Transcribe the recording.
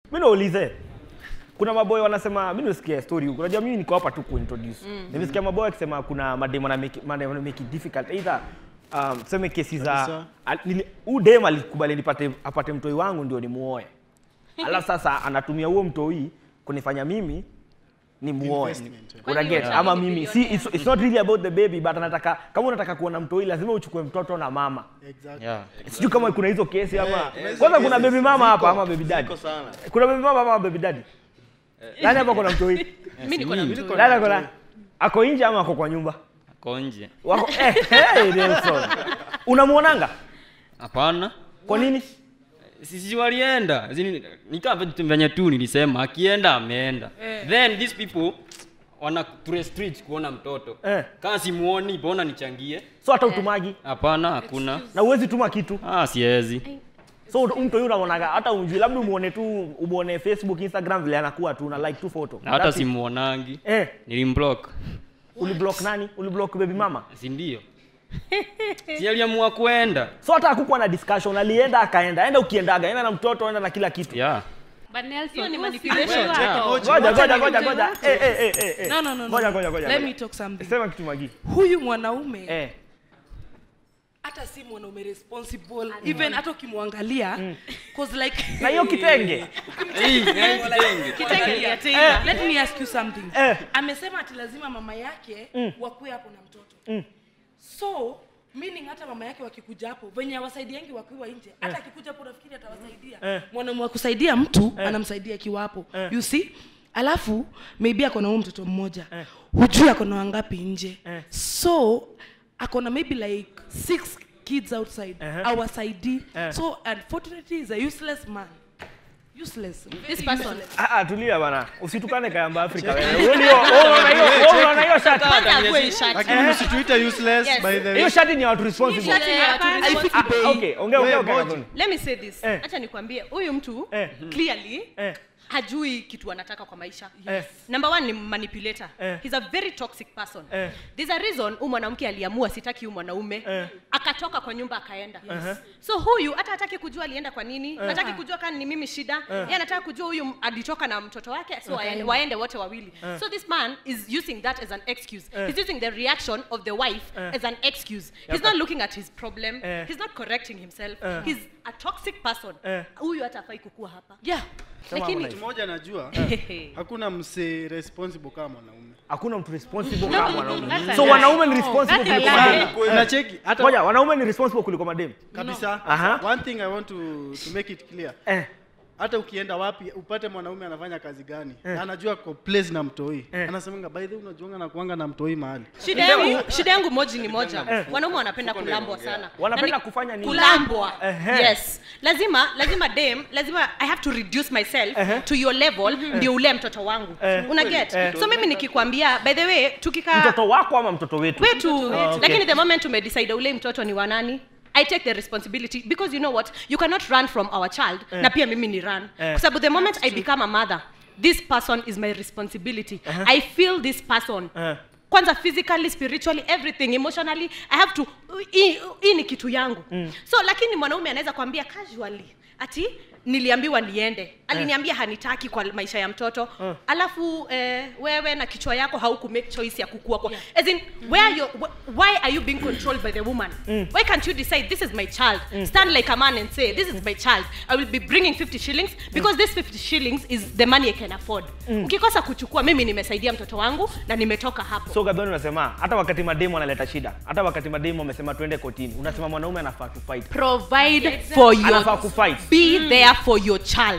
mi naulize kuna maboy wanasema mi nisikia story huku unajua mimi niko hapa tu kuintroduce mm. nimesikia maboy akisema kuna madem wana make, madem wana make it difficult either um, tuseme kesi za Kabisa. al- nili- huu dem alikubali nipate apate mtoi wangu ndio nimuoe alafu sasa anatumia huo mtoi kunifanya mimi ni muoe Investment, yeah. una get Kwani ama utaki mimi si it's, it's not really about the baby but anataka kama unataka kuona mtoi lazima uchukue mtoto na mama Exactly. Yeah. sijui kama kuna hizo kesi ama kuna hizo kwanza kuna cases. baby mama hapa Ziko, ama baby daddy ziko sana. kuna baby mama ama baby daddy nani hapa kuna mtoi Mimi niko na mtu. nani ako na ako nje ama ako kwa nyumba Ako nje. wako eh, hey, Nelson unamuonanga Hapana. kwa nini Sisi walienda. Zini- Ni kama vitu venye tu nilisema akienda ameenda. Then these people wana restrict kuona mtoto. Eh. Kama simuoni mbona nichangie? so hata utumagi Hapana, hakuna. na uwezi tuma kitu Ah, siwezi. so mtu huyu unaonaga hata unjui labda umuone tu umuone facebook instagram vile anakuwa tu na like tu photo Na hata That's it. simuonangi. eh Nilimblock. uliblock nani uliblock baby mama Si ndio? Si aliamua kuenda. so hata hakukuwa na discussion alienda akaenda enda ukiendaga enda na mtoto enda na kila kitu Yeah. But Nelson, Hiyo ni huo si manipulation. wako. Check, ngoja ngoja. ngoja ngoja ngoja eh eh eh eh, eh No, no, no, no. ngoja ngoja ngoja Let ngoja. me talk something. sema kitu magi Huyu mwanaume eh hata si mwanaume responsible even hata ukimwangalia cause like na hiyo kitenge Hii, hii kitenge. Kitenge ya Eh. Taylor. Let me ask you something. Eh. Amesema ati lazima mama yake wakuwe hapo na mtoto. So meaning hata mama yake wakikuja hapo venye awasaidiangi wakiwa nje hata akikuja hapo nafikiri atawasaidia Eh. mwanaume wa kusaidia mtu anamsaidia akiwa hapo Eh. you see alafu maybe ako na huyo mtoto mmoja hujui ako na wangapi nje Eh. so ako na maybe like six kids outside Uh-huh. awasaidii Eh. so unfortunately is a useless man useless This person. ah ah tulia bana usitukane kayamba afrika wewe wewe ndio wewe unaona hiyo wewe unaona hiyo shati Kwanza akuwe hii shati. lakini msituite useless Yes. by the way hiyo shati ni ya watu responsible Shati ya watu I responsible. feel Ah, okay ongea ongea Wewe, ongea moja. Let me say this. Eh. Acha nikwambie huyu mtu Eh. clearly eh hajui kitu anataka kwa maisha Yes. number one ni manipulator Eh. he's a very toxic person Eh. there's a reason huyu mwanamke aliamua sitaki huyu mwanaume Eh. akatoka kwa nyumba akaenda so huyu hata hataki kujua alienda kwa nini hataki kujua kani ni mimi shida yeye anataka kujua huyu alitoka na mtoto wake so waende, waende wote wawili so this man is using that as an excuse he's using the reaction of the wife as an excuse he's not looking at his problem Eh. he's not correcting himself Eh. he's a toxic person Eh. huyu hata afai kukua hapa yeah Sema lakini Harmonize. mmoja najua hakuna msee responsible kama mwanaume hakuna mtu responsible kama mwanaume that's a so lie. wanaume ni responsible That's a kuliko lie. madem unacheki hata ngoja wanaume ni responsible kuliko madem kabisa Aha. one thing i want to, to make it clear eh hata ukienda wapi upate mwanaume anafanya kazi gani na anajua ko place na mtoi Eh. anasemanga by the way unajuanga na kuanga na mtoi mahali shida yangu shida yangu moji ni moja wanaume wanapenda kulambwa sana Wanapenda Na ni- kufanya nini? kulambwa Ehe. yes lazima lazima dem lazima i have to reduce myself to your level ndio ule mtoto wangu Eh. una get Eh. so mimi nikikwambia by the way tukikaa mtoto wako ama mtoto wetu wetu Ah, okay. lakini the moment umedecide ule mtoto ni wanani i take the responsibility because you know what you cannot run from our child na pia mimi ni run Eh. kwa sababu the moment i become a mother this person is my responsibility i feel this person Eh. kwanza physically spiritually everything emotionally i have to hii hii ni kitu yangu so lakini mwanaume anaweza kuambia casually ati niliambiwa niende aliniambia hanitaki kwa maisha ya mtoto alafu eh, wewe na kichwa yako hauku make choice ya kukua kwa as in where you wh- why are you being controlled by the woman why can't you decide this is my child stand like a man and say this is my child i will be bringing 50 shillings because this 50 shillings is the money i can afford ukikosa kuchukua mimi nimesaidia mtoto wangu na nimetoka hapo so gadhoni unasema hata wakati mademu analeta shida hata wakati mademu amesema tuende kotini unasema mwanaume anafaa kufight provide for your anafaa kufight be there for your child